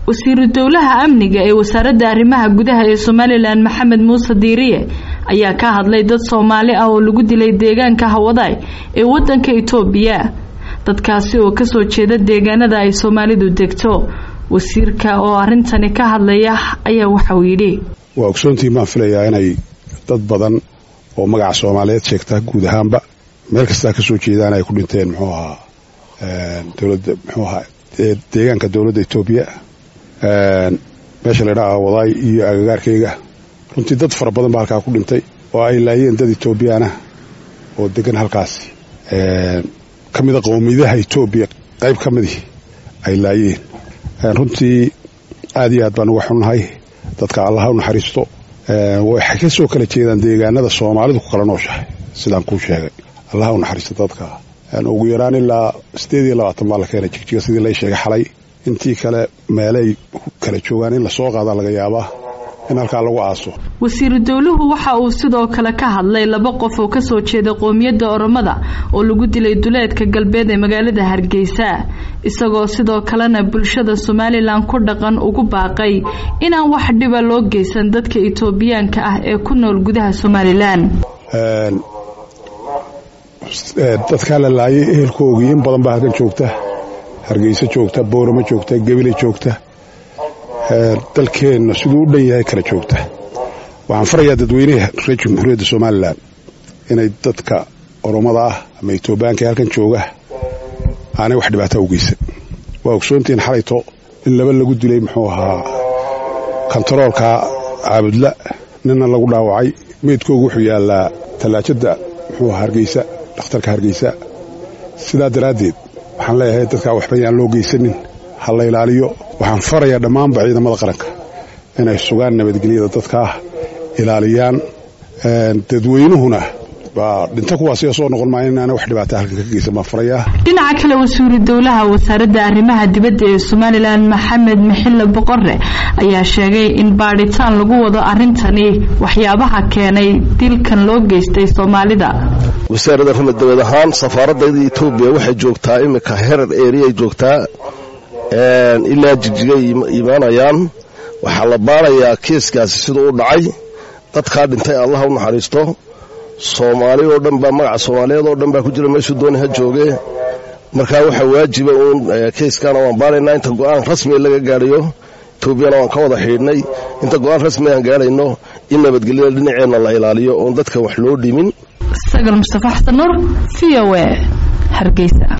wasiiru dowlaha amniga ee wasaaradda arrimaha gudaha ee somalilan maxamed muuse diiriye ayaa ka hadlay dad soomaali ah oo lagu dilay deegaanka hawadaay ee wadanka itoobiya dadkaasi oo kasoo jeeda deegaanada ay soomaalidu degto wasiirka oo arintani ka hadlaya ayaa waxauu yidhi waa ogsoontii maan filayaa inay dad badan oo magaca soomaaliyeed sheegta guud ahaanba meel kastaa kasoo jeedaan ay ku dhinteen muxuu ahaa dowladda muxuu ahaa deegaanka dowladda etoobiya meesha la ydhaha wadaay iyo agagaarkayga runtii dad fara badan baa halkaa ku dhintay oo ay laayeen dad etoobiyaanah oo degan halkaasi ka mida qowmiyadaha etoobiya qayb ka midii ay laayeen runtii aad iyo aad baan uga xunnahay dadka allaha u naxariisto waxay ka soo kala jeedaan deegaanada soomaalidu ku kala nooshahay sidaan kuu sheegay allaha u naxariisto dadka ugu yaraan ilaa siddeed iyo labaatan baa la keenay jigjiga sidii lay sheegay xalay intii kale meelay kala joogaan in lasoo qaadaa laga yaabaa in halkaa lagu aaso wasiiru dowluhu waxa uu sidoo kale ka hadlay laba qof oo kasoo jeeda qoomiyadda oromada oo lagu dilay duleedka galbeed ee magaalada hargeysa isagoo sidoo kalena bulshada somalilan ku dhaqan ugu baaqay inaan wax dhiba loo geysan dadka itoobiyaanka ah ee ku nool gudaha somalilan dadkaa la laayay ehelkoogii in badan baa halkan joogta hargeysa joogta booramo joogta gebile joogta dalkeenna siduu u dhan yahay kala joogta waxaan farayaa dadweynaha reer jamhuuriyadda somalilan inay dadka oromada ah ama etoobiyaanka ee halkan jooga aanay wax dhibaataa u geysan waa ogsoontihiin xalayto in laba lagu dilay muxuu ahaa kontaroolka caabudla ninna lagu dhaawacay meydkoogu wuxuu yaallaa tallaajadda muxuu ahaa hargeysa dhakhtarka hargeysa sidaa daraaddeed waxaan leeyahay dadkaa waxba yaan loo geysanin ha la ilaaliyo waxaan farayaa dhammaanba ciidamada qaranka inay sugaan nabadgelyada dadkaah ilaaliyaan dadweynuhuna baa dhinto kuwaasiga soo noqon maayo inaana wax dhibaata halkan ka geysan baan farayaa dhinaca kale wasiiru dowlaha wasaaradda arrimaha dibadda ee somalilan maxamed maxille boqore ayaa sheegay in baadhitaan lagu wado arrintani waxyaabaha keenay dilkan loo geystay soomaalida wasaaradda arrimaha dibad ahaan safaaradayda etoobiya waxay joogtaa iminka herar eriyay joogtaa ilaa jigjigay imaanayaan waxaa la baarayaa kiiskaasi siduu u dhacay dadkaa dhintay allaha u naxariisto soomaali oo dhan baa magaca soomaaliyeed oo dhan baa ku jira meeshuu dooni ha jooge markaa waxaa waajiba uun kiiskaana waan baaraynaa inta go-aan rasmi laga gaadhayo etoobiyana waan ka wada xidhiidhnay inta go-aan rasmi aan gaadhayno in nabadgelyada dhinaceenna la ilaaliyo oon dadka wax loo dhimin sagal mustafa xasan nuur v o e hargeysa